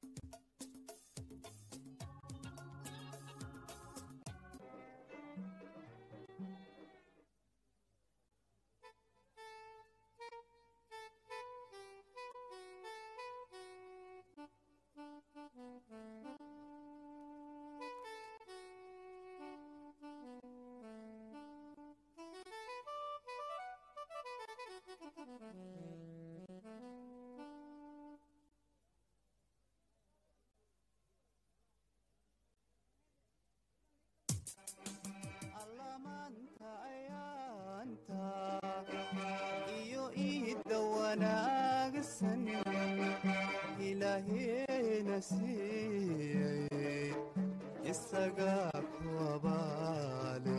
allamaanta ayaanta iyo iidda wanaagsan ilaaheena siiyey isagaa ku abaale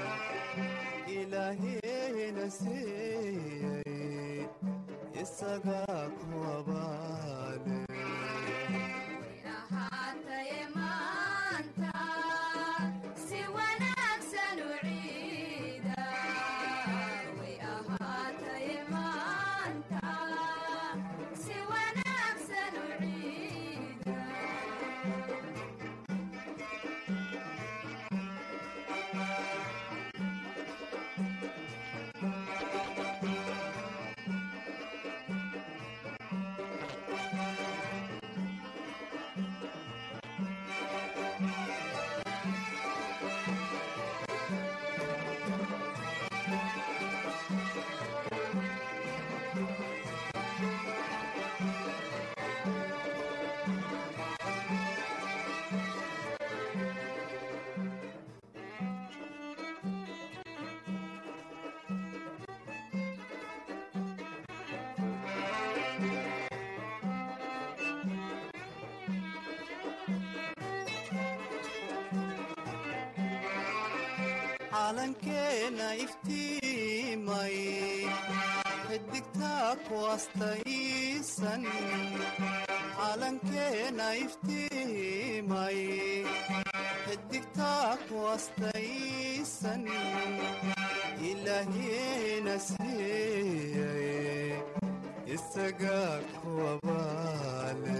ilaaheena siiyey isagaa ku abaale ahaataye maanta si wanaagsan u ciida way ahaataye maanta si wanaagsan u ciida calankeena iftiimay xidigtaa ku astaysan calankeena iftiimay xidigtaa ku astaysan ilaahiina siiyey isagaa ku abaale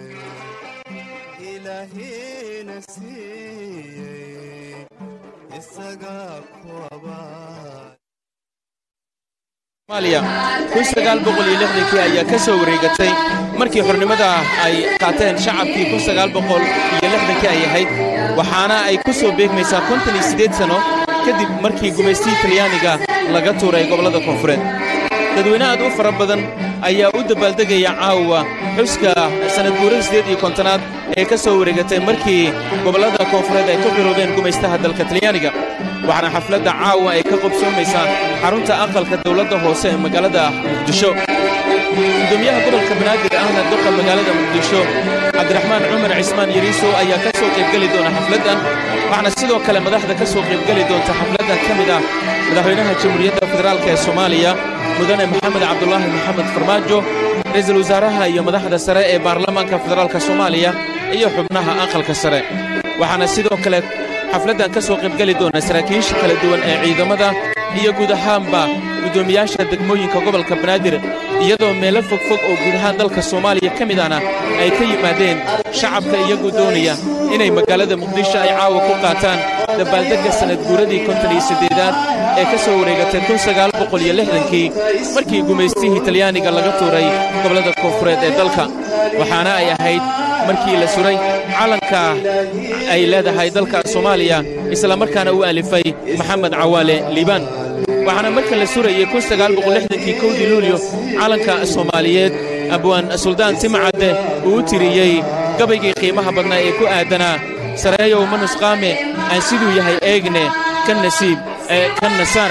ilaahiina siiyey isagaa ku abaale soomaaliya kii ayaa ka soo wareegatay markii xornimada ay qaateen shacabkii kii ay ahayd waxaana ay ku soo beegmaysaa konton iyo siddeed sanno kadib markii gumaystii talyaaniga laga tuuray gobollada koonfureed dadweyne aad u fara badan ayaa u dabaaldegaya caawa xuska sannad guurada siddeed iyo kontonaad ee ka soo wareegatay markii gobollada koonfureed ay ka xiroobeen gumaystaha dalka talyaaniga waxaana xafladda caawa ay ka qobsoomaysaa xarunta aqalka dawladda hoose ee magaalada muqdisho gudoomiyaha gobolka banaadir ahna doqa magaalada muqdisho cabdiraxmaan cumar cismaan yariisow ayaa ka soo qaybgeli doona xafladdan waxaana sidoo kale madaxda ka soo qaybgeli doonta xafladdan ka mid ah madaxweynaha jamhuuriyadda federaalk ee soomaaliya mudane maxamed cabdulaahi maxamed farmaajo ra'iisul wasaaraha iyo madaxda sare ee baarlamaanka federaalka soomaaliya iyo xubnaha aqalka sare waxaana sidoo kale xafladdan ka soo qaybgeli doona saraakiisha kala duwan ee ciidamada iyo guud ahaanba guddoomiyaasha degmooyinka gobolka banaadir iyadoo meelo fogfog oo guud ahaan dalka soomaaliya ka mid ahna ay ka yimaadeen shacabka iyagu doonaya inay magaalada muqdisho ay caawa ku qaataan dabaaldegga sannad guuradii konton iyo siddeedaad ee ka soo wareegatay kun sagaal boqol iyo lixdankii markii gumaystihii talyaaniga laga tuuray gobollada koonfureed ee dalka waxaana ay ahayd markii la suray calanka ay leedahay dalka soomaaliya islamarkaana u alifay maxamed cawaale liibaan waxaana marka la surayey kii kowdii luulyo calanka soomaaliyeed abwaan suldaan timcadde uu u tiriyey gabaygii qiimaha badnaa ee ku aadanaa sareeyow manusqaame aan siduu yahay eegne ka nasiib ka nasaar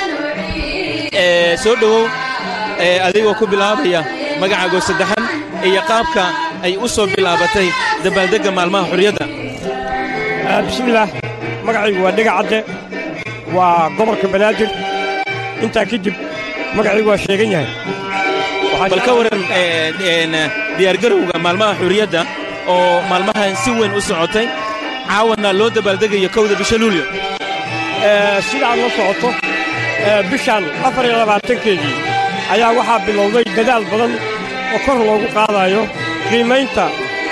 soo dhowow adigoo ku bilaabaya magacaago saddexan iyo qaabka ay u soo bilaabatay dabaaldegga maalmaha xurriyadda bismillaah magacaygu waa dhega cadde waa gobolka banaadir intaa kadib magacaygu waa sheegan yahay bal ka waran diyaargarowga maalmaha xurriyadda oo maalmahan si weyn u socotay caawana loo dabaaldegayo kowda bisha luulyo sidaad la socoto bishan afar iyo labaatankeedii ayaa waxaa bilowday dadaal badan oo kor loogu qaadayo qiimaynta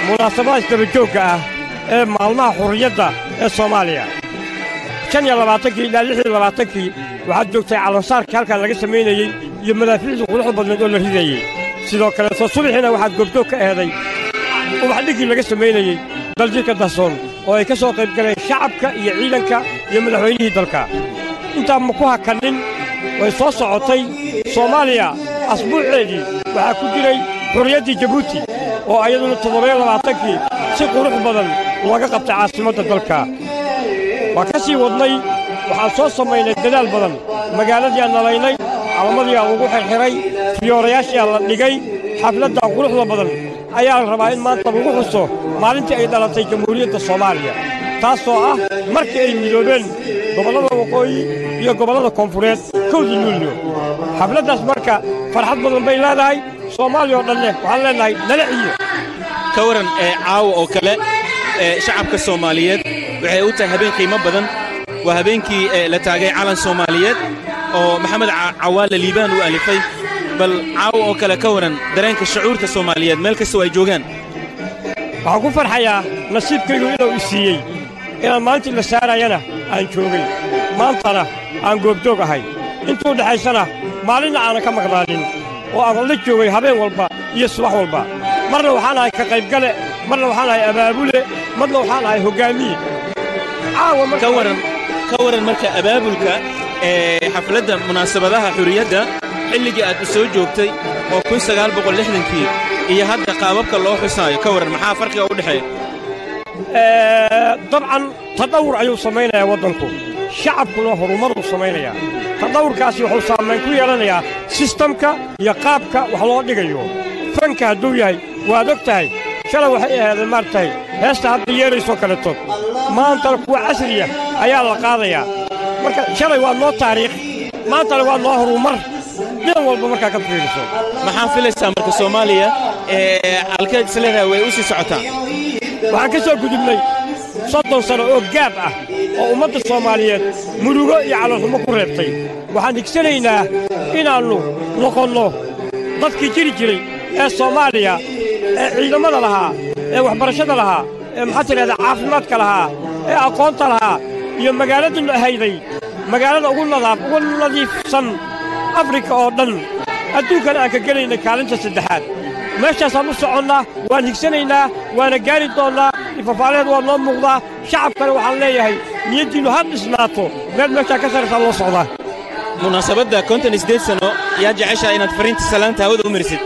munaasabadaas dabajoogga ah ee maalmaha xurriyadda ee soomaaliya shan iyo labaatankii ilaa lix iyo labaatankii waxaad joogtay calansaarkii halkaa laga samaynayey iyo madaafiicdii quruxda badneed oo la ridayey sidoo kaleeto subaxiina waxaad goobjoog ka eeday ubaxdhiggii laga samaynayey daljirka dasoon oo ay ka soo qayb galeen shacabka iyo ciidanka iyo madaxweynihii dalka intaa ma ku hakannin way soo socotay soomaaliya asbuuceedii waxaa ku jiray xurriyaddii jabuuti oo ayaduna toddobayo labaatankii si qurux badan looga qabtay caasimadda dalka waa ka sii wadnay waxaan soo samaynay dadaal badan magaaladii aan nalaynay calamadii aan lagu xirxiray fiyoorayaashii aan la dhigay xafladda quruxda badan ayaa la rabaa in maanta lagu xuso maalintii ay dhalatay jamhuuriyadda soomaaliya taasoo ah markii ay midoobeen gobollada waqooyi iyo gobollada koonfureed kowdii luulyo xafladdaas marka farxad badan bay leedahay soomaaliya oo dhanne waxaan leennahay nala ciyo ka waran ee caawa oo kale ee shacabka soomaaliyeed waxay u tahay habeen qiimo badan waa habeenkii ee la taagay calan soomaaliyeed oo maxamed Ca- cawaale liibaan uu alifay bal caawa oo kale ka waran dareenka shucuurta soomaaliyeed meel kastoo ay joogaan waxaan ku farxayaa nasiibkaygu inuu i siiyey inaan maalintii la saarayana aan joogay maantana aan goobjoog ahay intuu dhexaysana maalinna aanan ka maqnaanin oo aan la joogay habeen walba iyo subax walba marna waxaan ahay ka qaybgale marna waxaan ahay abaabule marna waxaan ahay hoggaamiye caawa marka ka waran ka waran marka abaabulka ee xafladda munaasabadaha xurriyadda xilligii aad u soo joogtay oo kun sagaal boqol lixdankii iyo hadda qaababka loo xusaayo ka waran maxaa farqiga u dhexeeya Ee, dabcan tadhawur ayuu samaynayaa waddanku shacabkuna horumaruu samaynayaa tadhawurkaasi wuxuu saamayn ku yeelanayaa sistamka iyo qaabka wax loo dhigayo fanka hadduu yahay waad og tahay shalay waxay ahaadeen maaragtay heesta hadda yeeraysoo kaleto maantana kuwa casriya ayaa la qaadayaa marka shalay waa noo taariikh maantana waa noo horumar dhidan walba markaa ka fiiriso maxaa filaysaa marka soomaaliya ee halkeed isleedahay way u sii socotaa waxaan ka soo gudubnay soddon sano oo gaab ah oo ummadda soomaaliyeed murugo iyo calolxumo ku reebtay waxaan higsanaynaa inaannu noqonno dadkii jiri jiray ee soomaaliya ee ciidammada lahaa ee waxbarashada lahaa ee maxaa tidhahdaa caafimaadka lahaa ee aqoonta lahaa iyo magaaladanu ahayday magaalada ugu nadaaf ugu nadiifsan afrika oo dhan adduunkana aan ka gelaynay kaalinta saddexaad meeshaasaan u soconnaa waan higsanaynaa waana gaari doonnaa ifafaaleed waa noo muuqdaa shacabkana waxaan leeyahay niyaddiinnu ha dhisnaato meel meeshaa ka saraysaa loo socdaa munaasabadda konton iyo siddeed sano yaa jeceshaa inaad fariinta salaanta hawada u marisid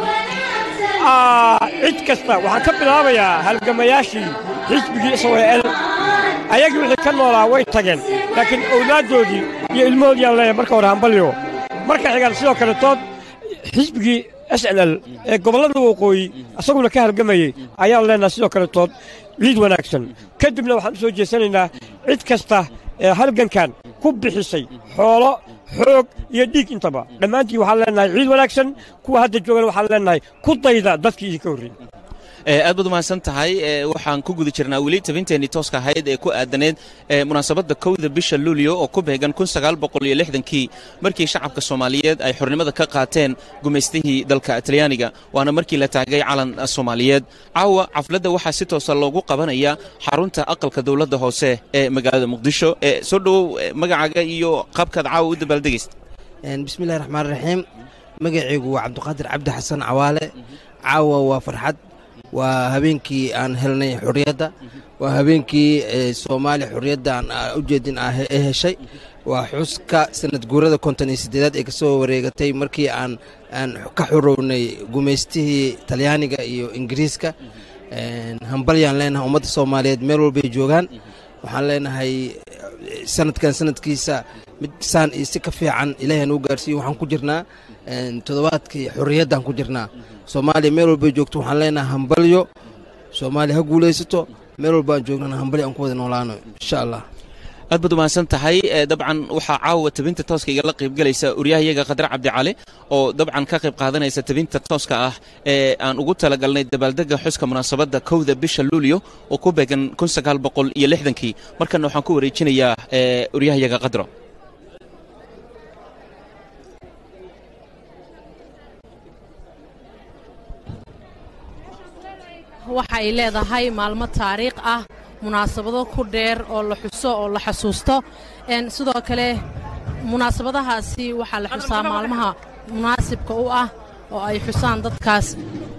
Aa, cid kasta waxaan ka bilaabayaa halgamayaashii xisbigii israa'el ayagii wixii ka noolaa way tageen laakiin owlaaddoodii iyo ilmahoodii aan leeyahay marka hore hambalyo marka xigaan sidoo kale tood xisbigii s n l ee gobollada waqooyi isaguna ka halgamayey ayaan leenahay sidoo kale tood ciid wanaagsan kadibna waxaan u soo jeesanaynaa cid kasta ee halgankan ku bixisay xoolo xoog iyo dhiig intaba dhammaantiin waxaan leenahay ciid wanaagsan kuwa hadda joogana waxaan leenahay ku dayda dadkii idinka horreeyey ee aad baad umahadsan tahay ee waxaan ku guda jirnaa weli tabinteenii tooska ahayd ee ku aadaneed ee munaasabadda kowda bisha luulyo oo ku beegan kun sagaal boqol iyo lixdankii markii shacabka soomaaliyeed ay xornimada ka qaateen gumaystihii dalka talyaaniga waana markii la taagay calan soomaaliyeed caawa xafladda waxaa si toosa loogu qabanaya xarunta aqalka dowladda hoose ee magaalada muqdisho ee soo dhowow ee magacaaga iyo qaabkaad caawa u dabaaldegaysa bismillahi raxmaan raxiim magacaygu waa cabdiqaadir cabdi xasan cawaale caawa waa farxad waa habeenkii aan helnay xurriyadda waa habeenkii soomaaliya xurriyadda aan ujeedin ah ee heshay waa xuska sanad guurada konton iyo siddeedaad ee ka soo wareegatay markii aan aan ka xurownay gumaystihii talyaaniga iyo ingiriiska hambalyaan leenahay ummadda soomaaliyeed meel walbay joogaan waxaan leenahay sanadkan sanadkiisa mid saan iyo si ka fiican ilaahay nuu gaarsiiyo waxaan ku jirnaa toddobaadkii xorriyaddaan ku jirnaa soomaaliya meel walbay joogto waxaan leenahay hambalyo soomaaliya ha guulaysato meel walbaan joognana hambalyo aan ku wada noolaano insha allah aad baad umahadsan tahay dabcan waxaa caawa tabinta tooska igala qaybgelaysa uryahayaga khadre cabdicali oo dabcan ka qayb qaadanaysa tabinta tooska ah ee aan ugu talagalnay dabaaldega xuska munaasabadda kowda bisha luulyo oo ku beegan kun sagaal boqol iyo lixdankii markana waxaan ku wareejinayaa uryahayaga khadro waxa ay leedahay maalmo taariikh ah munaasabado ku dheer oo la xuso oo la xasuusto Een, sidoo kale munaasabadahaasi waxaa la xusaa maalmaha munaasibka u ah oo ay xusaan dadkaas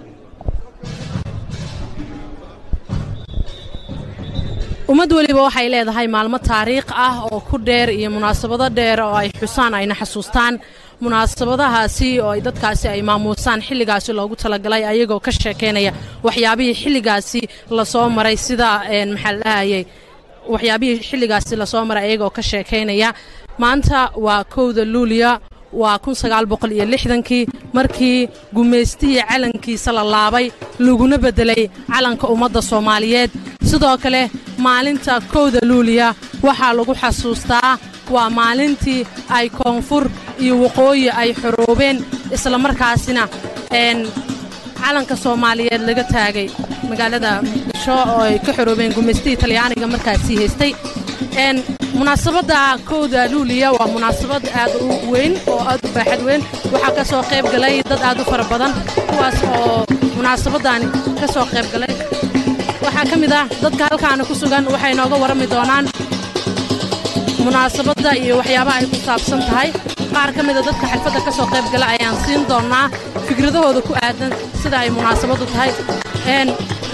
ummad weliba waxay leedahay maalmo taariikh ah oo ku dheer iyo munaasabado dheer oo ay xusaan ayna xasuustaan munaasabadahaasi oo ay dadkaasi ay maamuusaan xilligaasi loogu talagalay ayagoo ka sheekeynaya waxyaabihii xilligaasi lasoo maray sida een, maxaa la dhahayay waxyaabihii xilligaasi lasoo maray ayagoo ka sheekaynaya maanta waa kowda luuliya waa kun sagaal boqol iyo lixdankii markii gumaystihii calankiisa la laabay laguna beddelay calanka ummadda soomaaliyeed sidoo kale maalinta kowda luuliya waxaa lagu xasuustaa waa maalintii ay koonfur iyo waqooyi ay xoroobeen isla markaasina een calanka soomaaliyeed laga taagay magaalada muqdisho oo ay ka xoroobeen gumaystihii talyaaniga markaasii haystay een munaasabadda kowda luuliya waa munaasabad aad u weyn oo aad u baaxad weyn waxaa ka soo qayb galay dad aad u fara badan kuwaas oo munaasabaddaani ka soo qayb galay waxaa ka mid ah dadka halkaana ku sugan waxay nooga warrami doonaan munaasabadda iyo waxyaabaha ay ku saabsan tahay qaar ka mida dadka xalfadda ka soo qayb gala ayaan siin doonnaa fikradahooda ku aadan sida ay munaasabaddu tahay een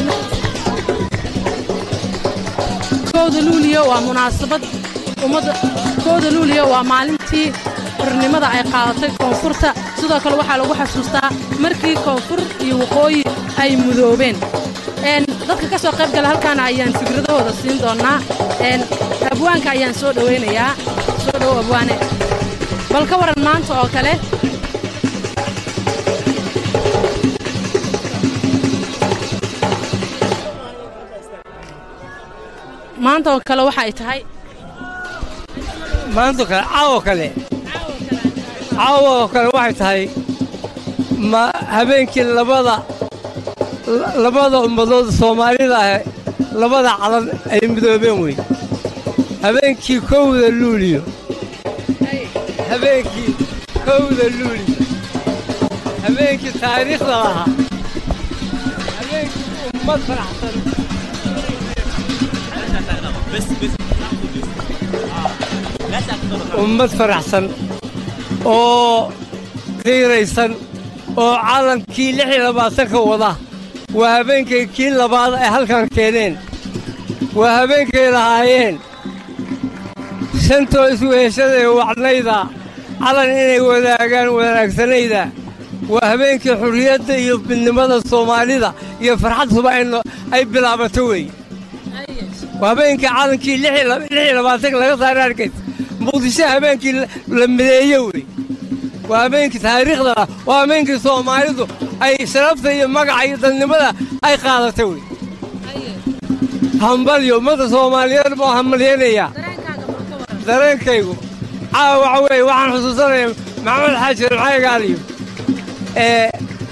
kowda luuliyo waa munaasabad ummadda kowda luuliyo waa maalintii xurnimada ay qaadatay koonfurta sidoo kale waxaa lagu xasuustaa markii koonfur iyo waqooyi ay mudoobeen een dadka ka soo qayb gala halkaana ayaan fikradahooda siin doonnaa een abwaanka ayaan soo dhowaynayaa soo dhow abwaane bal ka waran maanta oo kale maanta oo kale waxa ay tahay maanta kale caawo kale caawo oo kale waxay tahay ma habeenkii labada la- labada ummadood soomaalida ah labada calan ay midoobeen wey habeenkii kowda luuliyo habeenkii kowda luuliyo habeenkii taariikhda lahaa habeenkii ummad faraxsan ummad faraxsan oo qiiraysan oo calankii lix iyo labaatanka wada waa habeenkay kii labaad ay halkan keeneen waa habeenkay lahaayeen shantoo isweheshadae wacnayda calan inay wadaagaan wanaagsanayda waa habeenkii xurriyadda iyo midnimada soomaalida iyo farxadsuba ay no- ay bilaabato weeye waa habeenkii calankii lix iyo lab- lix iyo labaatanka laga saaray arkaysa muqdisho habeenkii la- la mideeye wey waa habeenkii taariikhda ah waa habeenkii soomaalidu ay sharafta iyo magaca iyo dadnimada ay qaadatay wey hambalyo ummadda soomaaliyeed buu hambalyaynayaa dareenkaygu caawa waxa weeye waxaan xusuusanaya maxamed xaaji maxaygaaliyo ee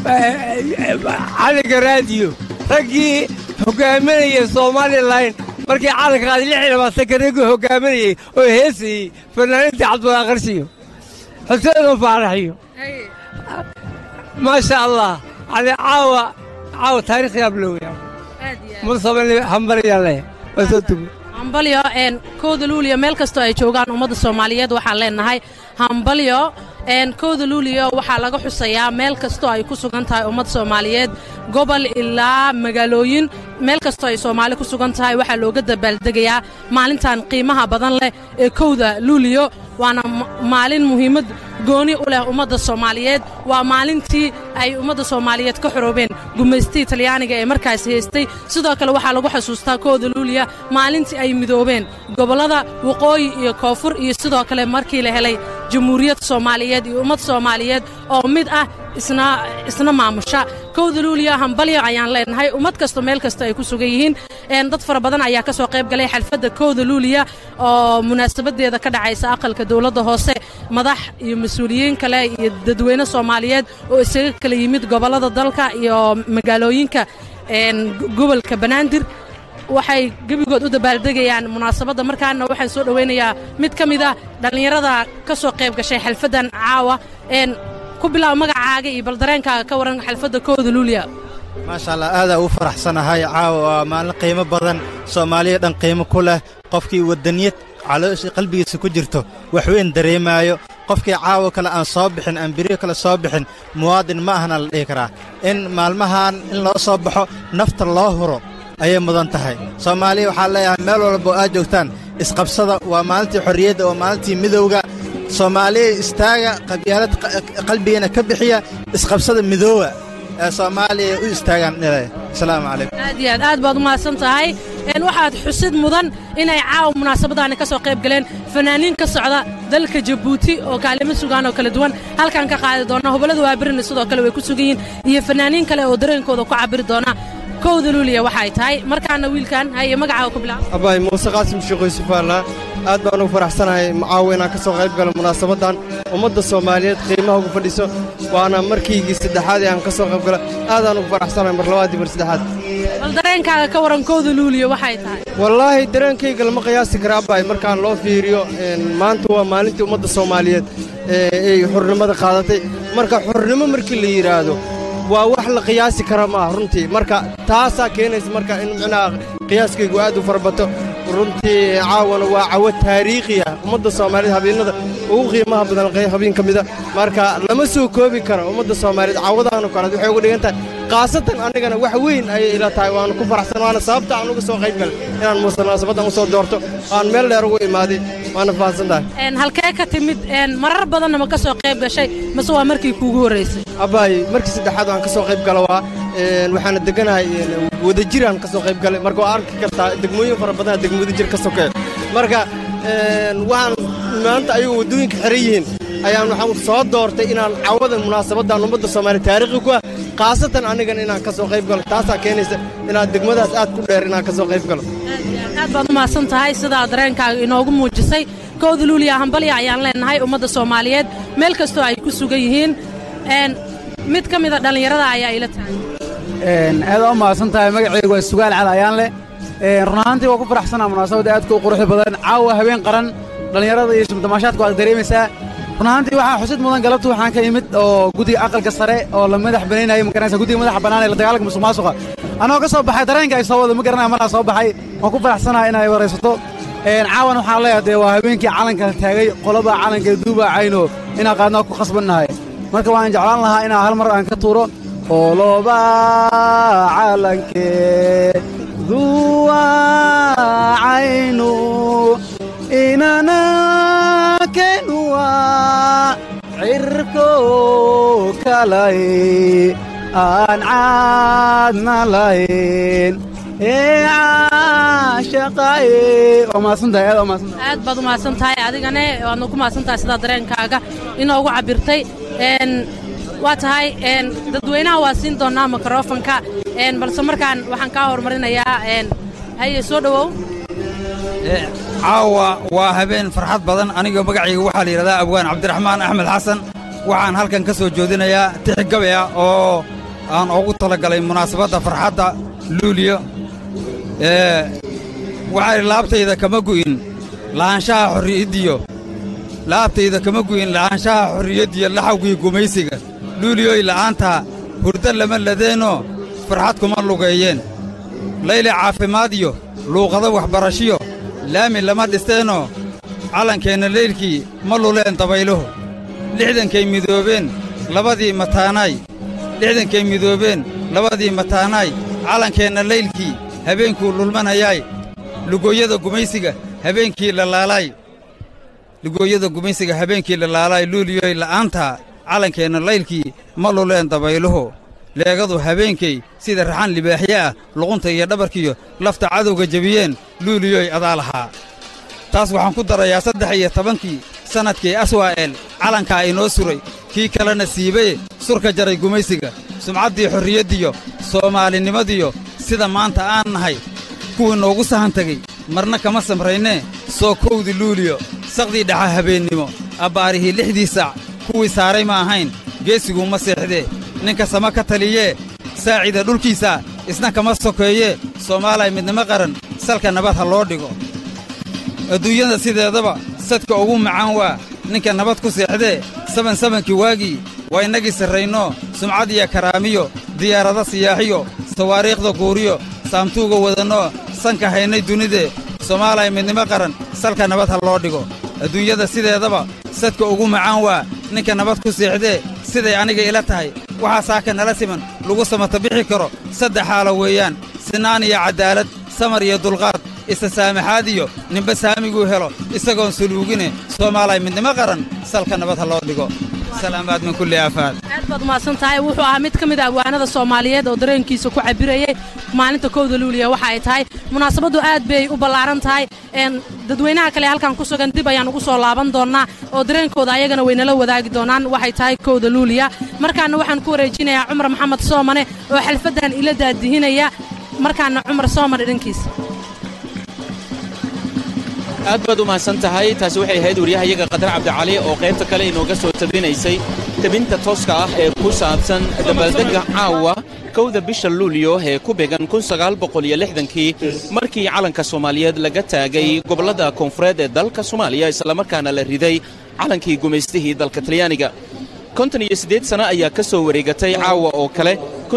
cali garaadiyo raggii hogaaminayay somalilan markii calanka qaaday lix iyo labaatanka raggii hogaaminayey oo heesayey fanaaniintii cabdullah qarshiyo xuseen faaraxiyo maasha allah yani caawa caawa taariikh yaab loo weyaa mursabani hambaryaan leh waa soo tugo hambalyo een kowda luuliyo meel kastoo ay joogaan ummadda soomaaliyeed waxaan leenahay hambalyo een kowda luuliyo waxaa laga xusayaa meel kastoo ay ku sugan tahay ummadda soomaaliyeed gobol ilaa magaalooyin meel kastoo ay soomaali ku sugan tahay waxaa looga dabaaldegayaa maalintan qiimaha badan leh ee kowda luuliyo waana ma- maalin muhiimad gooni u leh ummadda soomaaliyeed waa maalintii ay ummadda soomaaliyeed ka xoroobeen gumaystii talyaaniga ee markaas haystay sidoo kale waxaa lagu xasuustaa kooda luuliya maalintii ay midoobeen gobollada waqooyi iyo koonfur iyo sidoo kale markii la helay jamhuuriyad soomaaliyeed iyo ummad soomaaliyeed oo mid ah isna isna maamusha kowda luuliya hambalyo ayaan leenahay ummad kasta meel kasta ay ku sugan yihiin een dad fara badan ayaa ka soo qayb galay xalfadda kowda luuliya oo munaasabadeeda ka dhacaysa aqalka dowladda hoose madax iyo mas-uuliyiin kale iyo dadweyne soomaaliyeed oo isaga kala yimid gobollada dalka iyo magaalooyinka een gobolka banaadir waxay gebigood u dabaaldegayaan munaasabadda markaana waxaan soo dhowaynayaa mid ka mid a dhallinyarada ka soo qayb gashay xalfaddan caawa een ku bilaab magacaaga iyo bal dareenkaaga ka waran xalfadda kooda luuliya maasha allah aadaa ugu faraxsanahay caawa waa maalin qiimo badan soomaaliya dhan qiimo ku leh qofkii waddaniyad caloosha qalbigiisa ku jirto wax weyn dareemaayo qofkii caawa kale aan soo bixin aan beriyo kale soo bixin muwaadin ma ahna la dhihi karaa in maalmahan in loo soo baxo nafta loo huro ayay mudan tahay soomaaliya waxaa leeyahay meel walba oo aad joogtaan isqabsada waa maalintii xorriyadda waa maalintii midowga soomaaliya istaaga qabyaalad qalbigeena ka bixiya isqabsada midoowa ee soomaaliya u istaagaan dhile asalaamu calaykum aad iyo aad aad baad u mahadsan tahay een waxaad xusid mudan inay caawa munaasabadaani ka soo qayb galeen fanaaniin ka socda dalka jabuuti oo kaalimo sugaan oo kala duwan halkan ka qaadi doona hubaladu waa birina sidoo kale way ku sugan yihiin iyo fanaaniin kale oo dareenkooda ku cabiri doona kowda luuliya waxay tahay markaana wiilkan haye magacaaga ku bilaab abaay muuse qaasim sheekh yuusuf alla aad baan ugu faraxsanahay caawa inaan ka soo qayb galo munaasabaddan ummadda soomaaliyeed qiimaha ugu fadhiso waana markiigii saddexaad ee aan ka soo qayb galo aadaan ugu faraxsanahay mar labaadii mar saddexaad bal dareenkaaga ka waran kowda luuliya waxay tahay wallaahi dareenkayga lama qiyaasi kara abaay markaan loo fiiriyo maanta waa maalintii ummadda soomaaliyeed ee ay xurnimada qaadatay marka xurnimo markii la yidhaahdo waa wax la qiyaasi kara maaha runtii marka taasaa keenaysa marka in micnaha qiyaaskaygu aad u farabato runtii caawana waa cawo taariikhi ah ummadda soomaaliyeed habeennada ugu qiimaha badan habeen ka mida marka lama soo koobi karo ummadda soomaaliyeed caawadaanu kaleed waxay uga dhigan tahay khaasatan annigana wax weyn ayay ila tahay waanu ku faraxsan waana sababta aan uga soo qayb galay inaan munaasabaddan u soo doorto aan meel dheer ugu imaaday waana fahansan tahay een halkee ka timid een marar badanna ma ka soo qayb gashay mase waa markii kuugu horraysay abbaay markii saddexaad waan ka soo qayb gala waa waxaana deganahay wadajiraan ka soo qayb galay marka waa arki kartaa degmooyin fara badan degmo wadajir ka sokeeyo marka waxaan maanta ayagu waddooyinka xiran yihiin ayaan waxaan soo doortay inaan cawada munaasabaddan ummadda soomaaliya taariikhi ku ah khaasatan anigana inaan ka soo qayb galo taasaa keenaysa inaan degmadaas aad ku dheer inaan ka soo qayb galo aad baad u mahadsan tahay sidaa dareenkaaga inoogu muujisay kowda luuliya hambalya ayaan leenahay ummadda soomaaliyeed meel kastoo ay ku sugan yihiin een mid ka mida dhallinyarada ayaa ila tahay aad u mahadsan tahay magacaygu waa sugaal cali ayaan leh run ahaantii waa ku faraxsanaa munaasabadda aadka u quruxda badan caawa habeen qaran dhallinyarada iyo damaashaadka waad dareemaysaa run ahaantii waxaa xusid mudan galabtu waxaan ka imid oo guddiga aqalka sare oo la madax banaynaya magaraysa guddiga madaxa bannaan ee la dagaalanka musuq maasuqa anoo ka soo baxay dareenka ay soo wada ma garanaya markaa soo baxay waan ku faraxsanahay inay waraysato caawan waxaan leeyahay dee waa habeenkii calanka taagay qolada calanka duuba cayno inaan qaadnaa ku khasbannahay marka waan jeclaan lahaa inaan hal mar aan ka tuuro qoloba calanke duwa caynu inana kenuwa cirko kalay aan caadna lahayn ee caashaqaye waa mahadsantahay aad waa mahadsantahay aad baad u mahadsan tahay adigane waadna ku mahadsan tahay sidaa dareenkaaga inoogu cabbirtay een waa tahay een dadweynaha waa siin doonnaa mikrofonka een balse markaan waxaan kaa horumarinayaa een haye soo dhowow caawa waa habeen farxad badan aniga magacayga waxaa la yidhahdaa abwaan cabdiraxmaan axmed xasan waxaan halkan ka soo joodinayaa tixi gabe ah oo aan ugu talagalay munaasabadda farxadda luuliyo waxay laabtayda kama gu'in lahaanshaha xorriyaddiyo laabtayda kama gu'in lahaanshaha xorriyaddiyo laxawgii gumaysiga luuliyoy la'aantaa hurdo lama ladeenoo farxad kuma lugeeyeen layle caafimaad iyo luuqado waxbarashiyo laami lama dhisteenoo callankeenna leylkii ma luleen dabayluhu lixdankay midoobeen labadii mataanaay lixdankay midoobeen labadii mataanaay callankeenna leylkii habeenkuu lulmanayaay lugooyada gumaysiga habeenkii la laalaay lugooyada gumaysiga habeenkii la laalaay luuliyoy la'aantaa callankeenna laylkii ma luleen dabayluhu leegadu habeenkay sida raxan libaaxye ah luqunta iyo dhabarkiyo lafta cadowga jebiyeen luuliyoy adaa lahaa taas waxaan ku darayaa saddex iyo tobankii sannadkii aswaa'eel calankaa inoo suray kii kalena siibaye surka jaray gumaysiga sumcaddii xorriyaddiyo soomaalinimadiyo sida maanta aan nahay kuwii noogu sahan tegey marna kama samraynee soo kowdi luuliyo saqdii dhaxa habeennimo abbaarihii lixdii saac kuwii saaray ma ahayn geesiguu ma seexdee ninka sama ka taliyee saacida dhulkiisa isna kama sokeeyee soomaalay midnimo qaran salka nabad ha loo dhigo adduunyada sideedaba sadka ugu macaan waa ninka nabad ku seexdee saban sabankii waagii waa innagii sarraynoo sumcad iyo karaamiyo diyaarado siyaaxiyo sawaariikhda guuriyo saamtuuga wadannoo sanka haynay dunidee soomaaliya midnimo qaran salka nabad ha loo dhigo adduunyada sideedaba sadka ugu macaan waa ninka nabad ku seexdee siday aniga ila tahay waxaa saaka nala siman lagu samata bixi karo saddex xaalo weeyaan sinaan iyo caddaalad samar iyo dulqaad isa saamaxaad iyo ninba saamiguu helo isagoon suluugine soomaaliya midnimo qaran salka nabad ha loo dhigo salaamaad min kulli aafaad aad baad umahadsan tahay wuxuu ahaa mid ka mid a abwaanada soomaaliyeed oo dareenkiisa ku cabirayay maalinta kowda luuliya waxa ay tahay munaasabaddu aad bay u ballaaran tahay een dadweynaha kale halkan ku sugan dib ayaan ugu soo laaban doonnaa oo dareenkooda ayagana waynala wadaagi doonaan waxay tahay kowda luuliya markaana waxaan ku wareejinayaa cumar maxamed soomane oo xalfaddan ila daadihinaya markaana cumar soomane dhankiisa aad baad u mahadsan tahay taasi waxay ahayd waryahayaga qadar cabdicali oo qaybta kale inooga soo tabinaysay tebinta tooska ah ee ku saabsan dabaaldegga caawa kowda bisha luulyo ee ku began kii markii calanka soomaaliyeed laga taagay gobollada koonfureed ee dalka soomaaliya islamarkaana la riday calankii gumaystihii dalka talyaaniga konton iyo siddeed sano ayaa ka soo wareegatay caawa oo kale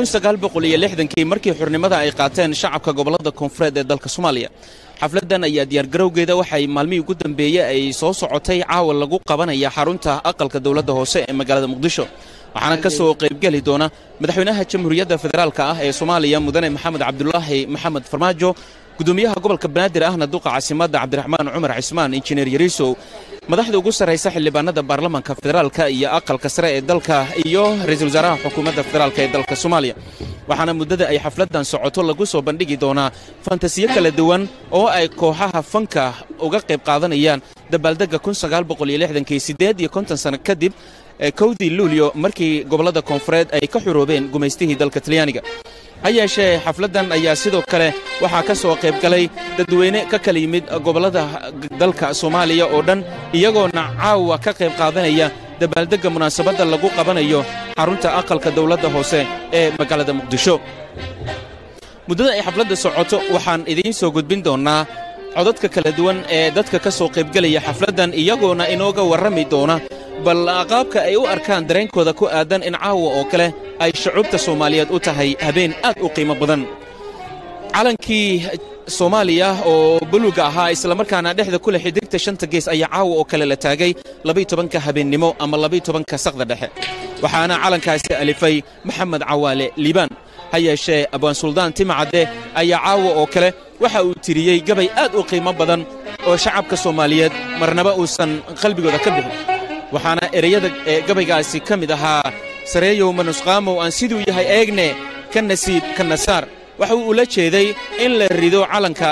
kii markii xurnimada ay qaateen shacabka gobollada koonfureed ee dalka soomaaliya xafladdan ayaa diyaargarowgeeda waxay maalmihii ugu dambeeyey ay soo socotay caawa lagu qabanaya xarunta aqalka dowladda hoose ee magaalada muqdisho waxaana ka soo qaybgeli doona madaxweynaha jamhuuriyadda federaalka ah ee soomaaliya mudane maxamed cabdulaahi maxamed farmaajo gudoomiyaha gobolka banaadir ahna duqa caasimadda cabdiraxmaan cumar cismaan injineer yariisow madaxda ugu sarraysa xildhibaanada baarlamanka federaalka iyo aqalka sare ee dalka iyo ra'iisul wasaaraha xukuumadda federaalka ee dalka soomaaliya waxaana muddada ay xafladdan socoto lagu soo bandhigi doonaa fantasiyo kala duwan oo ay kooxaha fanka uga qayb qaadanayaan dabaaldegga kii siddeed iyo konton sano kadib kowdii luulyo markii gobollada koonfureed ay ka xuroobeen gumaystihii dalka talyaaniga ha yeeshee xafladdan ayaa sidoo kale waxaa ka soo qayb galay dadweyne ka kala yimid gobollada dalka soomaaliya oo dhan iyagoona caawa ka qayb qaadanaya dabaaldegga munaasabadda lagu qabanayo xarunta aqalka dowladda hoose ee magaalada muqdisho muddada ay xafladda socoto waxaan idiin soo gudbin doonnaa codadka kala duwan ee dadka ka soo qaybgelaya xafladdan iyagoona inooga warrami doona bal qaabka ay u arkaan dareenkooda ku aadan in caawa oo kale ay shucuubta soomaaliyeed u tahay habeen aad u qiimo badan calankii soomaaliya oo buluga ahaa islamarkaana dhexda ku leh xidigta shanta gees ayaa caawa oo kale la taagay labaytobanka habeennimo ama labaytobanka saqda dhexe waxaana calankaasi alifay maxamed cawaale liibaan ha yeeshee abwaan suldaan timacadde ayaa caawa oo kale waxa uu tiriyey gabay aad u qiimo badan oo shacabka soomaaliyeed marnaba uusan qalbigooda ka bixin waxaana ereyada gabaygaasi ka mid ahaa sareeyow manusqaamow aan siduu yahay eegne ka nasiib ka nasaar waxa uu ula jeeday in la rido calanka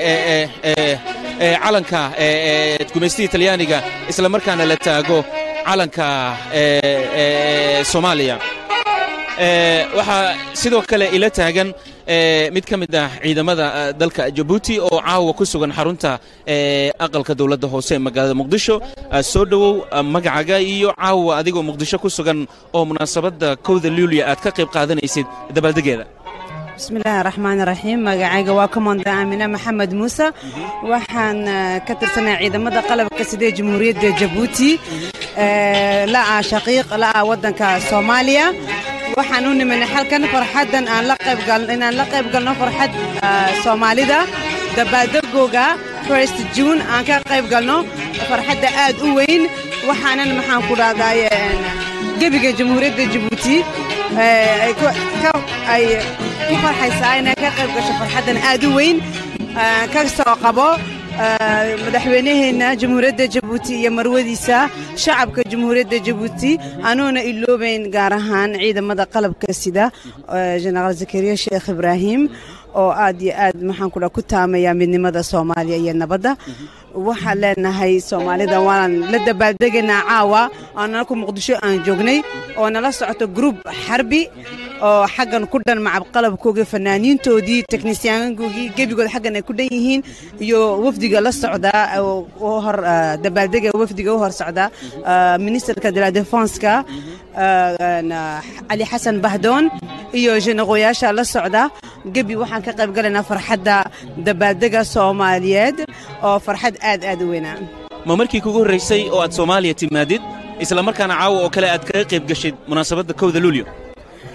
calanka gumaystihii talyaaniga isla markaana la taago calanka soomaaliya waxaa sidoo kale ila taagan mid ka mid ah ciidamada dalka jabuuti oo caawa ku sugan xarunta aqalka dowladda hoose ee magaalada muqdisho soo dhowow magacaga iyo caawa adigoo muqdisho ku sugan oo munaasabadda kowda luuliya aad ka qayb qaadanaysid dabaaldegeeda bismillaahi raxmaan raxiim magacayga waa komanda aamine maxamed muuse waxaan ka tirsanaya ciidamada qalabka sidee jamhuuriyadda jabuuti la'a shaqiiq la'a waddanka soomaaliya waxaan u nimanay xalkan farxaddan aan la qaybgal inaan la qayb galno farxad soomaalida dabaaldegooga first june aan ka qayb galno farxadda aad u weyn waxaanan maxaan ku dhahdaay gebiga jamhuuriyadda jabuuti ay ku farxaysaa inay ka qayb gasho farxaddan aad u weyn ka soo qabo madaxweynaheenna jamhuuriyadda jabuuti iyo marwadiisa shacabka jamhuuriyadda jabuuti anuuna iloobayn gaar ahaan ciidamada qalabka sida jenaraal zakariya sheekh ibraahim oo aad iyo aad maxaan kudha ku taamaya midnimada soomaaliya iyo nabadda waxaan leenahay soomaalida waan la dabaaldegaynaa caawa oo nalku muqdisho aan joognay oo nala socoto gruub xarbi oo xaggan ku dhan macabqalabkoogii fanaaniintoodii teknisyaankoogii gebigood xaggan ay ku dhan yihiin iyo wafdiga la socdaa hor dabaaldega wafdiga u hor socda ministerka de la defenska cali xasan bahdoon iyo jenaqooyaasha la socda gebi waxaan ka qayb galaynaa farxadda dabaaldega soomaaliyeed oo farxad aad aad u weynaa ma markii kugu horraysay oo aad soomaaliya timaadid isla markaana caawa oo kale aad kaga qayb gashid munaasabadda kowda luulyo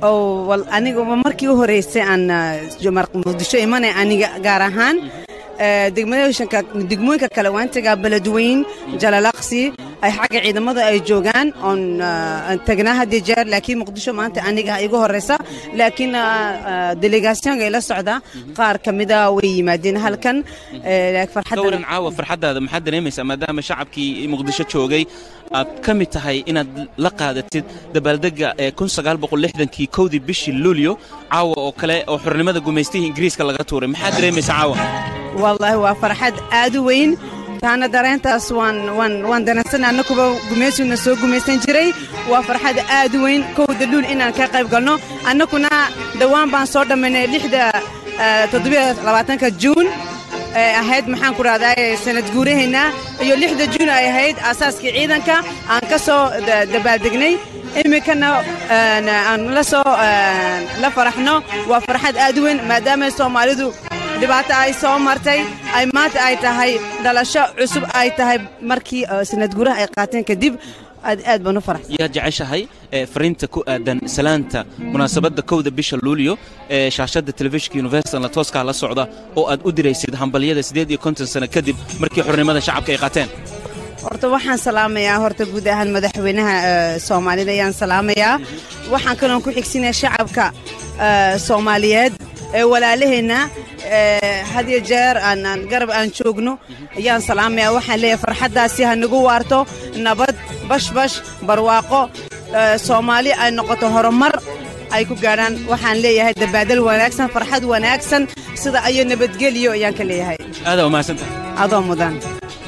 oo wal aniga markii u horeysay aan ah, jomar- muqdisho imanay aniga gaar ahaan eh, degmooyinka degmooyinka kale waan tagaa beledweyn jalalaqsi ay xagga ciidamada ay joogaan oon ah, aan tagnaa had iyo jeer laakiin muqdisho maanta aniga igu horeysa laakiin ah, ah, delegationka ila socda qaar ka mida way yimaadeen halkan eh, laakiin ka farxadda waran caawa farxaddaada maxaad dareemaysaa maadaama shacabkii muqdisho joogay aad ka mid tahay inaad la qaadatid dabaaldegga ee kii kowdii bishii luulyo caawa oo kale oo xornimada gumaystihii ingiriiska laga tuuray maxaad dareemaysaa caawa wallaahi waa farxad aad u weyn taana dareentaas waan waan waan dareensanay annakuba gumaysuna soo gumaysan jiray waa farxad aad u weyn kowda luul inaan ka qayb galno annakuna dhowaan baan soo dhammaynay lixda eh, toddobiyo labaatanka juun ee ahayd maxaan ku rahdaa sanad guuraheenna iyo lixda juun ay ahayd aasaaskii ciidanka aan ka soo da- dabaaldegnay iminkana een, aan la soo een, la faraxno waa farxad aad u weyn maadaama soomaalidu dhibaato ay soo martay ay maanta ay tahay dhalasho cusub ay tahay markii eh, sanad guuraha ay qaateen kadib aad aad baan u faraxsan yaad jeceshahay ee fariinta ku aadan salaanta munaasabadda kowda bisha luulyo ee shaashadda telefishinka universalna tooskaa la socda oo aad u diraysid hambalyada siddeed iyo konton sano kadib markii xornimada shacabka ay qaateen horta waxaan salaamayaa horta guud ahaan madaxweynaha eh, soomaalida ayaan salaamayaa waxaan kaloon ku xigsinaya shacabka eh, soomaaliyeed ee walaalaheenna eh, had iyo jeer aan aan garab aan joogno ayaan salaamayaa waxaan leeyahay farxaddaasi ha nagu waarto nabad bashbash barwaaqo eh, soomaali ay noqoto horumar ay ku gaadhaan waxaan leeyahay dabaadal wanaagsan farxad wanaagsan sida ayo nabadgelyo ayaan ka leeyahay aadaa umahadsantahay adoo mudan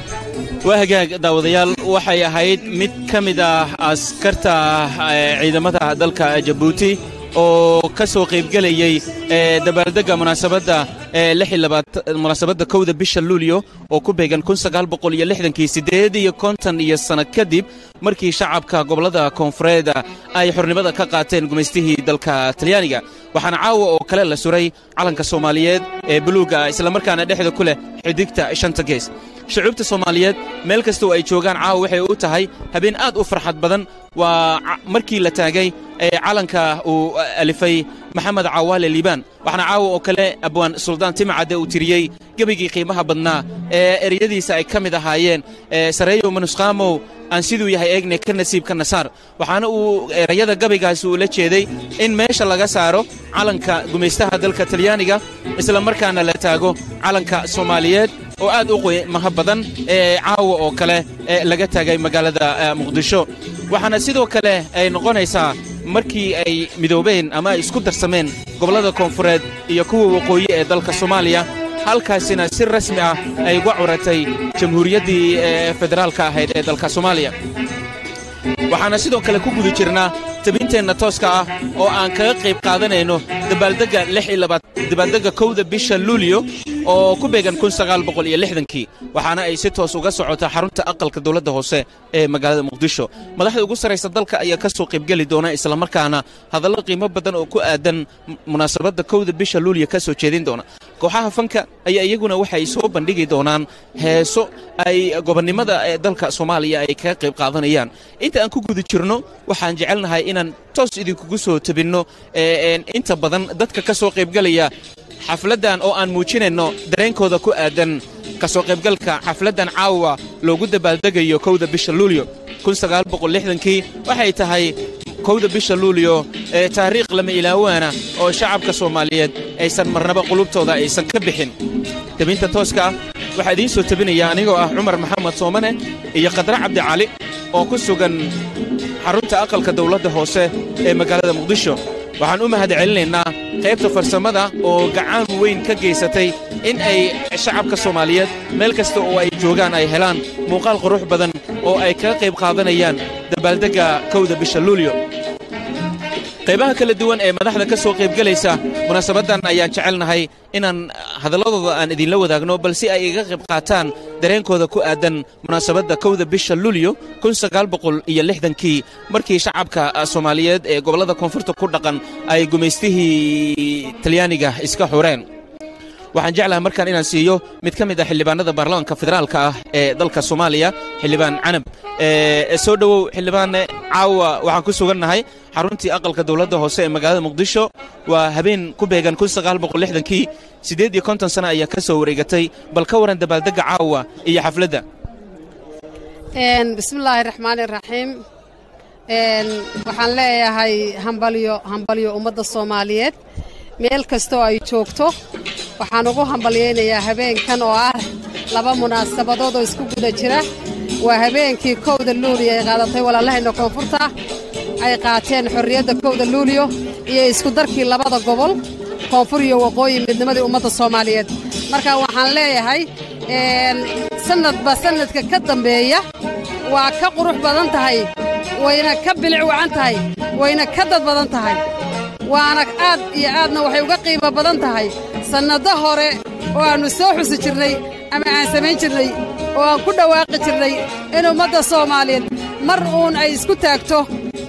waa hagaag daawadayaal waxay ahayd mid ka mid ah askarta eh, ciidamada dalka jabuuti oo ka soo qaybgelayey eh, dabaaldegga munaasabadda ee lix iyo labaat- munaasabadda kowda bisha luulyo oo ku beegan kii siddeed iyo konton iyo sanno kadib markii shacabka gobollada koonfureed ay xornimada ka qaateen gumaystihii dalka talyaaniga waxaana caawa oo kale la suray calanka soomaaliyeed ee buluugga islamarkaana dhexda ku leh xidigta shanta gees shucuubta soomaaliyeed meel kastoo ay joogaan caawa waxay u tahay habeen aad u farxad badan waa ca- markii la taagay ee calanka uu alifay maxamed cawaale liibaan waxaana caawa oo kale abwaan suldaan timacadde uu tiriyey gebigii qiimaha badnaa ee eryadiisa ay ka mid ahaayeen ee sareeyow manusqaamow aan siduu yahay eegne ka nasiibka nasaar waxaana uu erayada gabaygaasi uu la jeeday in meesha laga saaro calanka gumaystaha dalka talyaaniga isla markaana la taago calanka soomaaliyeed oo aad u qiimaha badan ee caawa oo kale ee laga taagay magaalada eh, muqdisho waxaana sidoo kale ay noqonaysaa markii ay midoobeen ama ay isku darsameen gobollada koonfureed iyo kuwa waqooyi ee dalka soomaaliya halkaasina si rasmi ah ay uga curatay jamhuuriyaddii ee federaalka ahayd ee dalka soomaaliya waxaana sidoo kale ku guda jirnaa tabinteenna tooska ah oo aan kaga qayb qaadanayno dabaaldegga dabaaldegga kowda bisha luulyo oo ku beegan kii waxaana ay si toos uga socotaa xarunta aqalka dowladda hoose ee magaalada muqdisho madaxda ugu sarraysa dalka ayaa ka soo qaybgeli doona islamarkaana hadallo qiimo badan oo ku aadan munaasabadda kowda bisha luulyo ka soo jeedin doona kooxaha fanka ayaa iyaguna waxay soo bandhigi doonaan heeso ay gobonnimada ee dalka soomaaliya ay kaga qayb qaadanayaan inta aan ku guda jirno waxaan jecelnahay inaan toos idinkugu soo tabinno ee inta badan dadka ka soo qaybgalaya xafladdan oo aan muujinayno dareenkooda ku aadan ka soo qaybgalka xafladdan caawa loogu dabaaldegayo kowda bisha luulyo kii waxay tahay kowda bisha luulyo ee taariikh lama ilaawaana oo shacabka soomaaliyeed aysan marnaba qulubtooda aysan ka bixin tebinta tooska ah waxaa idiin soo tebinaya anigoo ah cumar maxamed soomane iyo khadre cabdi cali oo ku sugan xarunta aqalka dawladda hoose ee magaalada muqdisho waxaan u mahad celinaynaa qaybta farsamada oo gacan weyn ka geysatay in ay shacabka soomaaliyeed meel kasta oo ay joogaan ay helaan muuqaal qurux badan oo ay kaga qayb qaadanayaan dabaaldegga kowda bisha luulyo qaybaha kala duwan ee madaxda ka soo qaybgelaysa munaasabaddan ayaan jecelnahay inaan hadalladooda aan idinla wadaagno balse ay iga qayb qaataan dareenkooda ku aadan munaasabadda kowda bisha luulyo kii markii shacabka soomaaliyeed ee gobollada koonfurta ku dhaqan ay gumaystihii talyaaniga iska xureen waxaan jeclahay markaan inaan siiyo mid ka mid ah xildhibaanada baarlamaanka federaalka ah ee dalka soomaaliya xildhibaan canab ee soo dhowow xildhibaanne caawa waxaan ku sugannahay xaruntii aqalka dowladda hoose ee magaalada muqdisho waa habeen ku beegan kii siddeed iyo konton sana ayaa ka soo wareegatay bal ka waran dabaaldegga caawa iyo xafladda bismillaahi raxmaani raxiim waxaan leeyahay hambalyo hambalyo ummadda soomaaliyeed meel kastoo ay joogto waxaan ugu hambalyaynayaa habeenkan oo ah laba munaasabadood oo isku guda jira waa habeenkii kowda luuliyo ay qaadatay walaalahayna koonfurta ay qaateen xorriyadda kowda luuliyo iyo iskudarkii labada gobol koonfur iyo waqooyi midnimadii ummadda soomaaliyeed marka waxaan leeyahay sannadba sannadka ka dambeeya waa ka qurux badan tahay wayna ka bilic wacan tahay wayna ka dad badan tahay waana aad iyo aadna waxay uga qiimo badan tahay sannado hore oo aannu soo xusi jirnay ama aan samayn jirnay oo aan ku dhawaaqi jirnay in ummadda soomaaliyeed mar uun ay isku taagto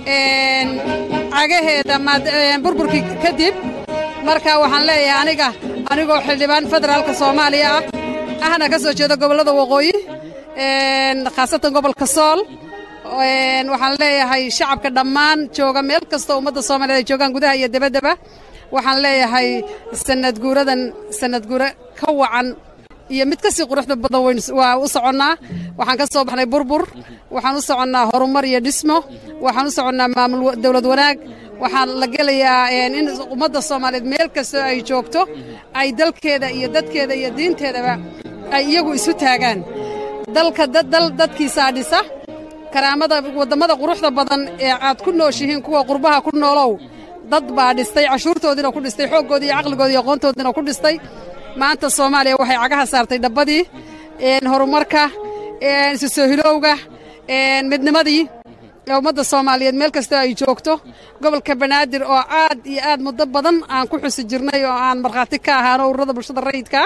cagaheeda burburkii kadib marka waxaan leeyahay aniga anigoo xildhibaan federaalka soomaaliya ah ahna ka soo jeeda gobollada waqooyi khaasatan gobolka sool waxaan leeyahay shacabka dhammaan jooga meel kastoo ummadda soomaaliyeed ay joogaan gudaha iyo debaddaba waxaan leeyahay sanadguuradan sanadguura ka wacan iyo mid ka sii quruxda badan wayn waa u soconnaa waxaan ka soo baxnay burbur waxaan u soconnaa horumar iyo dhismo waxaan u soconnaa maamul dowlad wanaag waxaan la gelayaa in ummadda soomaaliyeed meel kastoo ay joogto ay dalkeeda iyo dadkeeda iyo diinteedaba ay iyagu isu taagaan dalka dal dadkiisaa dhisa karaamada wadammada quruxda badan ee aad ku nooshihiin kuwa qurbaha ku noolow dad baa dhistay cashuurtoodiina ku dhistay xooggoodii iyo caqligoodii iyo aqoontoodiina ku dhistay maanta soomaaliya waxay cagaha saartay dhabbadii horumarka isu soo hilowga midnimadii ee ummadda soomaaliyeed meel kastoo ay joogto gobolka banaadir oo aad iyo aad muddo badan aan ku xusi jirnay oo aan markhaati ka ahaano ururada bulshada rayidka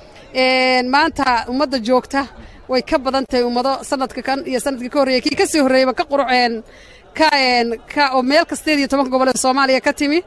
maanta ummadda joogta way ka badan tahay ummado sanadka kan iyo sanadkii ka horreeyey kii ka sii horreeyeyba ka quruceen ka ka oo meel kasteed iyo tobanka gobol ee soomaaliya ka timi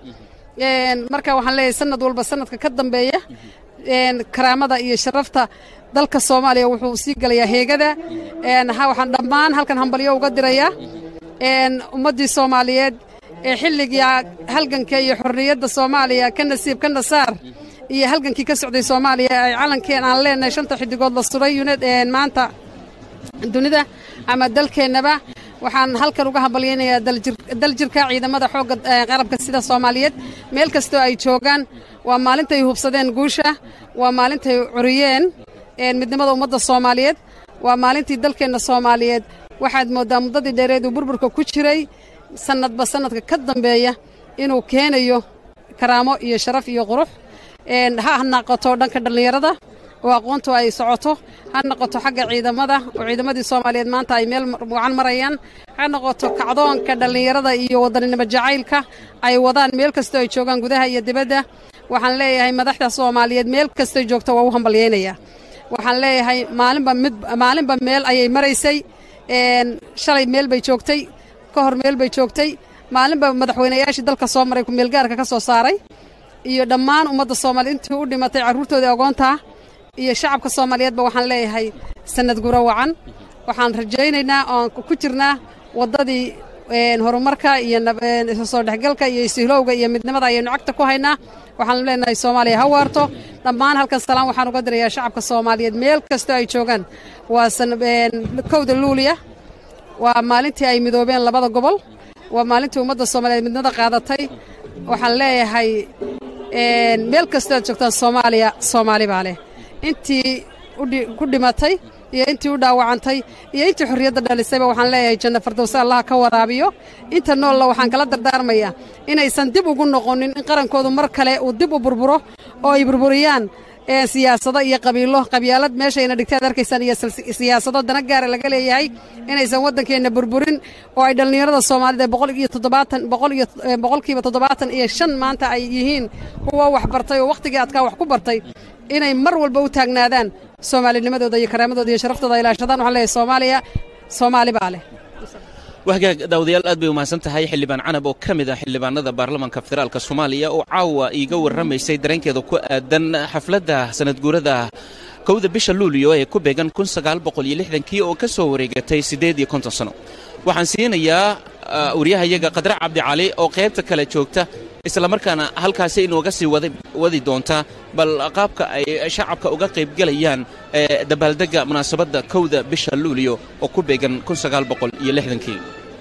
marka waxaan leeyahay sanad walba sanadka ka dambeeya karaamada iyo sharafta dalka soomaaliya wuxuu sii galayaa heegada waxaan dhammaan halkan hambalyo uga dirayaa ummaddii soomaaliyeed ee xilligii halganka iyo xorriyadda soomaaliya ka nasiib ka nasaar iyo halgankii ka socday soomaaliya ay calankeen aan leenahay shanta xidigood la suray uned maanta dunida ama dalkeennaba waxaan halkan uga hambalyaynayaa daljirka ciidamada xoogga qarabka sida soomaaliyeed meel kastoo ay joogaan waa maalintay hubsadeen guusha waa maalintay curiyeen midnimada ummadda soomaaliyeed waa maalintii dalkeenna soomaaliyeed waxaad mooddaa muddadii dheereed uu burburka ku jiray sannadba sannadka ka dambeeya inuu keenayo karaamo iyo sharaf iyo qurux ha noqoto dhanka dhallinyarada oo aqoontu ay socoto ha noqoto xagga ciidamada oo ciidamadii soomaaliyeed maanta ay meel wacan marayaan ha noqoto kacdoonka dhallinyarada iyo wadaninimo jacaylka ay wadaan meel kastoo ay joogaan gudaha iyo dibadda waxaan leeyahay madaxda soomaaliyeed meel kastoy joogto waa u hambalyaynayaa waxaan leeyahay maalinba mid maalinba meel ayay maraysay shalay meel bay joogtay ka hor meel bay joogtay maalinba madaxweynayaashii dalka soo maray kumeelgaarka ka soo saaray iyo dhammaan ummadda soomaaliya intii u dhimatay carruurtoodii agoontaa iyo shacabka soomaaliyeedba waxaan leeyahay sanad guro wacan waxaan rajaynaynaa oon ku jirnaa waddadii horumarka iyo soo dhexgalka iyo isihlowga iyo midnimada ayaynu cagta ku haynaa waxaan leenahay soomaaliya ha waarto dhammaan halkan salaan waxaan uga dirayaa shacabka soomaaliyeed meel kastoo ay joogaan waa kowda luuliya waa maalintii ay midoobeen labada gobol waa maalintii ummadda soomaaliyeed midnimada qaadatay waxaan leeyahay meel kastoo aad joogtaan soomaaliya soomaali baa leh intii ku dhimatay iyo intii u dhaawacantay iyo intii xorriyadda dhalisayba waxaan leeyahay janna fardowse allaha ka waraabiyo inta noolla waxaan kala dardaarmayaa inaysan dib ugu noqonin in qarankoodu mar kale uu dib u burburo oo ay burburiyaan siyaasado iyo qabiilo qabyaalad meeshayna dhigtaad arkaysaan iyo siyaasado dana gaara laga leeyahay inaysan waddankeenna burburin oo ay dhallinyarada soomaalida boqol iyo toddobaatan boqol iyo boqolkiiba toddobaatan iyo shan maanta ay yihiin kuwa wax bartay oo wakhtigii adkaa wax ku bartay inay mar walba u taagnaadaan soomaalinimadooda iyo karaamadooda iyo sharaftooda ay ilaashadaan waxaan leeyahay soomaaliya soomaali baa leh wahagaag daawadayaal aad bay umahadsan tahay xildhibaan canab oo ka mid ah xildhibaanada baarlamaanka federaalk soomaaliya oo caawa iiga warramaysay dareenkeeda ku aadan xafladda sanadguurada kowda bisha luuliyo ee ku beegan kii oo ka soo wareegatay siddeed iyo konton sano waxaan siinayaa waryahayaga qadre cabdicali oo qaybta kale joogta islamarkaana halkaasi inooga sii wadi doonta bal qaabka ay shacabka uga qaybgelayaan dabaaldegga munaasabadda kowda bisha luuliyo oo ku beegan kii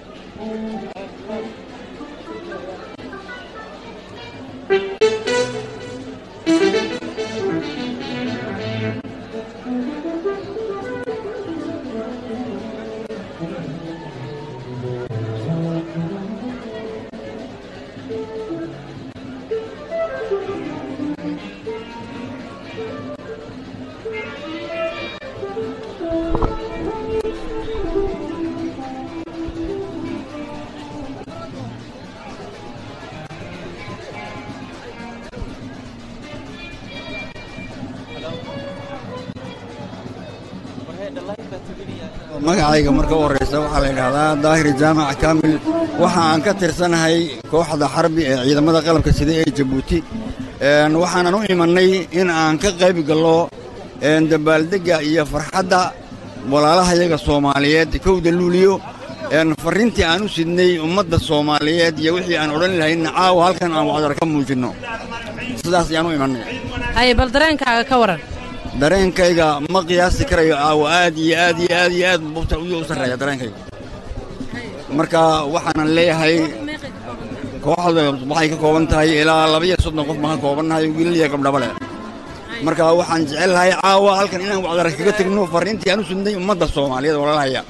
magacayga marka u horraysa waxaa la yidhaahdaa daahir jaamac kaamil waxa aan ka tirsanahay kooxda xarbi ee ciidamada qalabka sida ee jabuuti waxaanan u imannay in aan ka qayb gallo dabaaldegga iyo farxadda walaalahayaga soomaaliyeed kowda luuliyo farriintii aan u sidnay ummadda soomaaliyeed iyo wixii aan odhan lahayn caawa halkan aan wacdar ka muujinno sidaas ayaan u imannay haye bal dareenkaaga ka waran dareenkayga ma qiyaasi karayo caawa aad iyo aad iyo aad iyo aad u sarreeya dareenkayga marka waxaanan leeyahay kooxda waxay ka kooban tahay ilaa labiyo soddon qof baan ka koobannahay wiilal iyo gabdhaba leh marka waxaan jecel lahay caawa halkan inaan wacdar kaga tegno farriintii aan u sudnay ummadda soomaaliyeed walaalahaya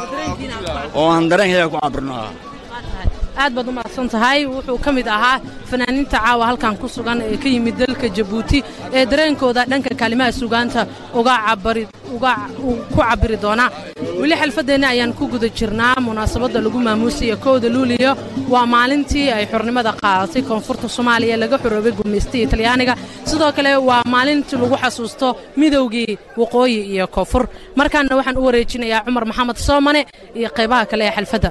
oo aan dareenkayga ku cabirno ah aad baad u mahadsan tahay wuxuu ka mid ahaa fanaaniinta caawa halkan ku sugan ee ka yimid dalka jabuuti ee dareenkooda dhanka kaalimaha sugaanta uga ku cabiri doona weli xalfaddeenna ayaan ku guda jirnaa munaasabadda lagu maamuusayo kowda luuliyo waa maalintii ay xornimada qaadatay koonfurta soomaaliya laga xoroobay gumaystiga talyaaniga sidoo kale waa maalintii lagu xasuusto midowgii waqooyi iyo koonfur markaana waxaan u wareejinayaa cumar maxamed soomane iyo qaybaha kale ee xalfadda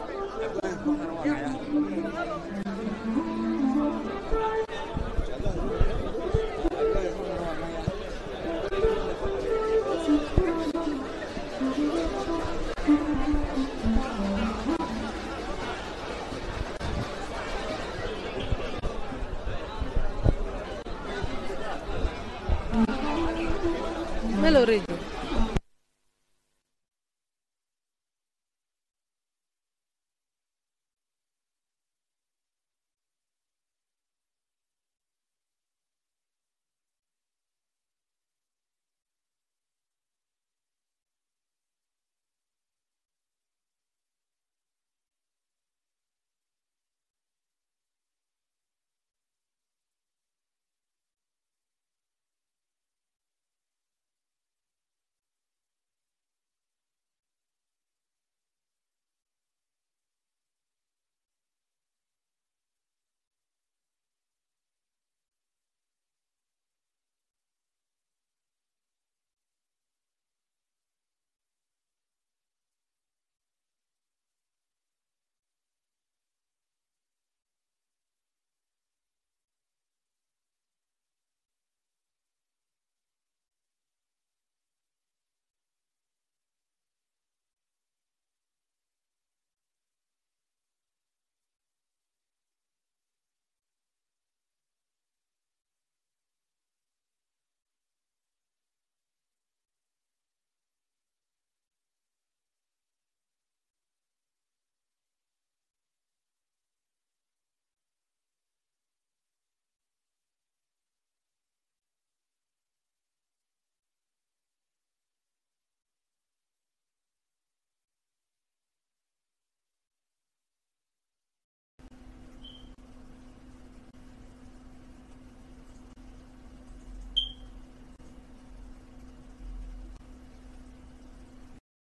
Melody.